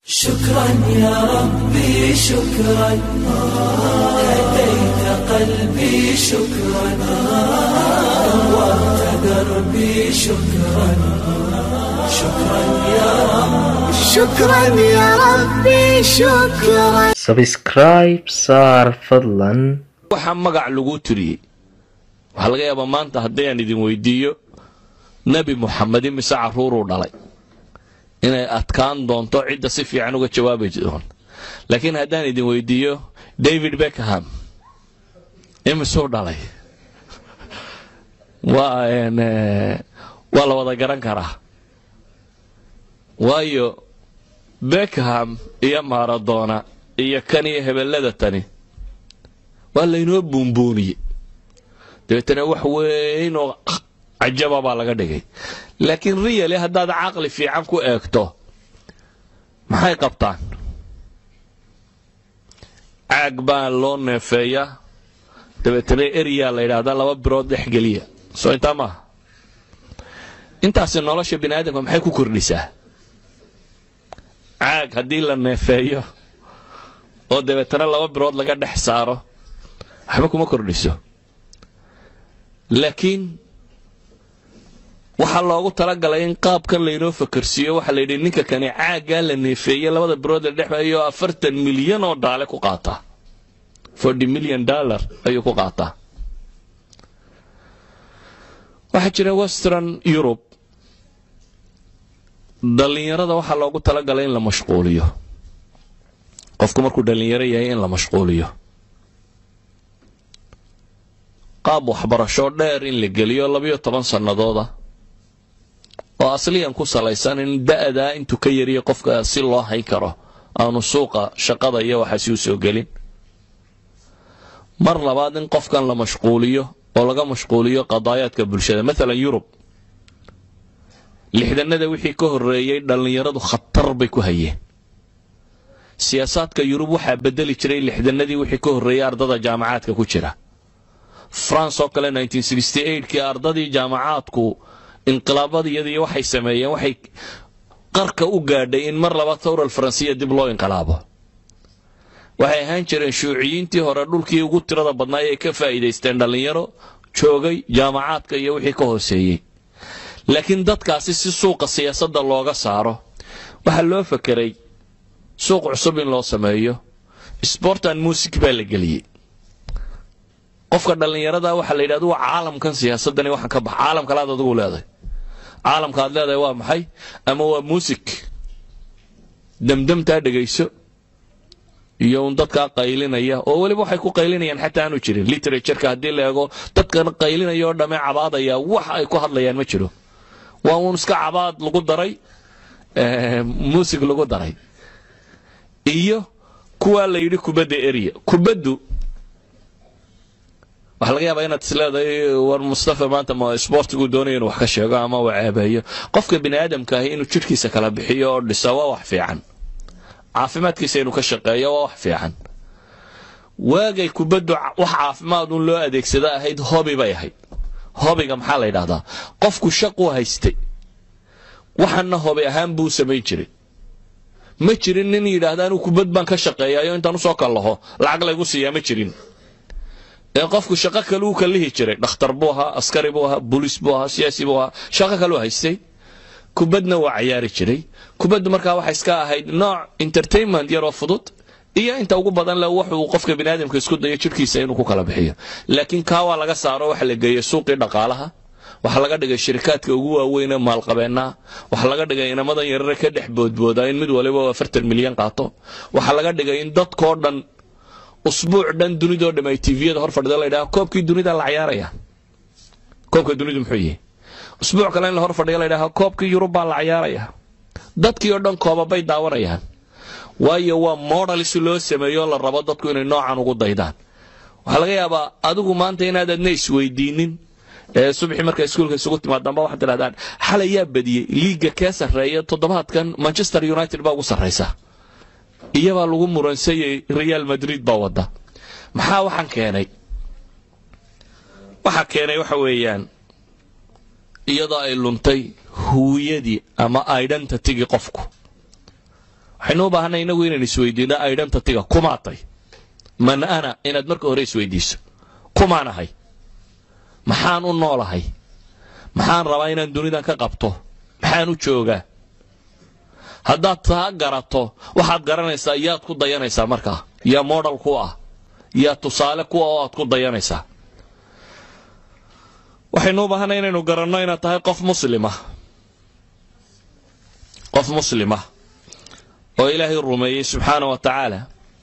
شكرا يا ربي شكرا هديت قلبي شكرا نورت دربي شكرا شكرا يا رب شكرا يا ربي شكرا sabscribe saar fadlan waxaa magac lagu tiriyey waxaa laga yaabaa maanta haddii aan idin weydiiyo nebi muxamed imise carruuruu dhalay inay adkaan doonto cidda si fiican uga jawaabi doon laakiin haddaan idin weydiiyo david beckham imisuu dhalay waa een, eh, waa la wada garan karaa waayo beckham iyo maradona iyo kan iyo hebellada tani waa laynoo buunbuuniyey dabeetana wax weyn oo cajaba baa laga dhigay laakiin riyali haddaad caqli fiican ku eegto maxay qabtaan caag baa loo neefeeyaa dabeetana eryaa la yidhaahdaa laba birood dhex geliya soo intaa maaha intaasi nolosha bini aadamka maxay ku kordhisaa caag haddii la neefeeyo oo dabeetana laba birood laga dhex saaro waxba kuma kordhiso laakiin waxaa loogu talagalay in qaabkan laynoo fakarsiiyo waxaa layidhi ninka kani caaggaa la neefeeye labada birood la dhexeeyo afartan milyan oo dhaale ku qaataa forty million dollar ayuu ku qaataa waxaa jira western europe dhallinyarada waxaa loogu talagalay in la mashquuliyo qofku markuu dhallinyaro yahay in la mashquuliyo qaab waxbarasho dheer in la geliyo labiyo toban sannadooda oo asliyan ku salaysan in da'daa intuu ka yariya qofka si loo hayn karo aanu suuqa shaqada iyo waxaasi u soo gelin mar labaad in qofkan la mashquuliyo oo laga mashquuliyo qadaayaadka bulshada maalan yurub lixdanada wixii ka horreeyey dhallinyaradu khatar bay ku hayeen siyaasaadka yurub waxaa bedeli jiray lixdanadii wixii ka horreeyey ardada jaamacaadka ku jira france oo kale kii ardadii jaamacaadku inqilaabadiyadii waxay sameeyeen waxay qarka u gaadhay in mar laba tawral faransiya dib loo inqilaabo waxay ahaan jireen shuuciyiintii hore dhulkii ugu tirada badnaay ay ka faa'iidaysteen dhallinyaro joogay jaamacaadka iyo wixii ka hooseeyey laakiin dadkaasi si suuqa siyaasadda looga saaro waxaa loo fakeray suuq cusub in loo sameeyo sportan music baa la geliyey qofka dhallinyarada waxaa la yidhahda waa caalamkan siyaasadani waxaan ka bax caalam kale aad adigu leedahay caalamka aad leedahay waa maxay ama waa music demdemtaa dhegayso iyo un dadkaa qaylinaya oo weliba waxay ku qaylinayaan xataa aanu jirin literatureka haddii la eego dadkan qaylinaya oo dhamme cabaadaya wax ay ku hadlayaan ma jiro waa uun iska cabaad lagu daray music lagu daray iyo kuwaa la yidhi kubadda erya kubaddu waxaa laga yaabaa inaad isleedahay war mustafa maanta ma sboortigu doonaya inuu wax ka sheego ama uu ceebeeyo qofka bini aadamka ahi inuu jidhkiisa kala bixiyo oo dhiso waa wax fiican caafimaadkiisa inuu ka shaqeeyo waa wax fiican waagay kubaddu wax caafimaad un loo adeegsada ahayd hobi bay ahayd hobiga maxaa la yidhahdaa qofku shaquu haystay waxana hobi ahaan buu samayn jiray ma jirin nin yidhaahda anuu kubad baan ka shaqeeyayo intaan usoo kallaho lacag laygu siiyaa ma jirin ee qofku shaqo kale uu kallihi jiray dhakhtar buu ahaa askari buu ahaa booliis buu ahaa siyaasi buu ahaa shaqo kaleu haystay kubadna waa cayaari jiray kubaddu markaa waxay iska ahayd nooc entertainment yaroo fudud iyo inta ugu badan le wuxuu qofka biniaadamka isku dayo jidhkiisa inuu ku kala bixiyo laakiin kaa waa laga saaro waxa la geeyey suuqii dhaqaalaha waxaa laga dhigay shirikaadka ugu waaweyn ee maalqabeennaha waxaa laga dhigay inamadan yarare ka dhex boodboodaa in mid waliba afartan milyan qaato waxaa laga dhigay in dadkoo dhan usbuuc dhan dunidoo dham ay tviyada hor fadhida la ydhaha koobkii dunida la cayaaraya koobka dunidu muxuu yihi usbuuc kale in la hor fadhiya la ydhaha koobkii yurub baa la cayaaraya dadkii oo dhan koobabay daawanayaan waayo waa modal si loo sameeyo la rabo dadku inay noocan ugu daydaan waxaa laga yaabaa adigu maanta inaad adna isweydiinin ee subaxii marka iskuulka isugu timaadamba waxaad tidhahdaan xalay yaa badiyey liiga kee sarreeya toddobaadkan manchester united baa ugu sarraysa iyabaa lagu muransayay real madrid baa wadda maxaa waxaan keenay waxaa keenay waxa weeyaan iyadoo ay luntay huwiyadii ama identitygii qofku waxaynu u baahanay inagu inaan isweydiino identityga kumaatay man ana inaad marka hore isweydiiso kumaan ahay maxaan u noolahay maxaan rabaa inaan dunidan ka qabto maxaan u joogaa haddaad taa garato waxaad garanaysaa yaad ku dayanaysaa markaa yaa modal ku ah yaa tusaale kuwa oo aad ku dayanaysaa waxaynu u baahanay inaynu garanno inaad tahay qof muslima qof muslima oo ilaahay rumeeyey subxaana wa tacaala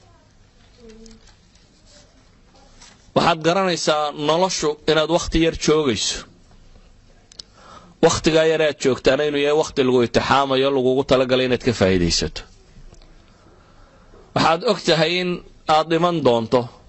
waxaad garanaysaa noloshu inaad wakhti yar joogayso wakhtigaa yar aad joogtaana inuu yahay wakhti lagu itixaamayo lagugu talagalay inaad ka faa'iidaysato waxaad og tahay in aad dhiman doonto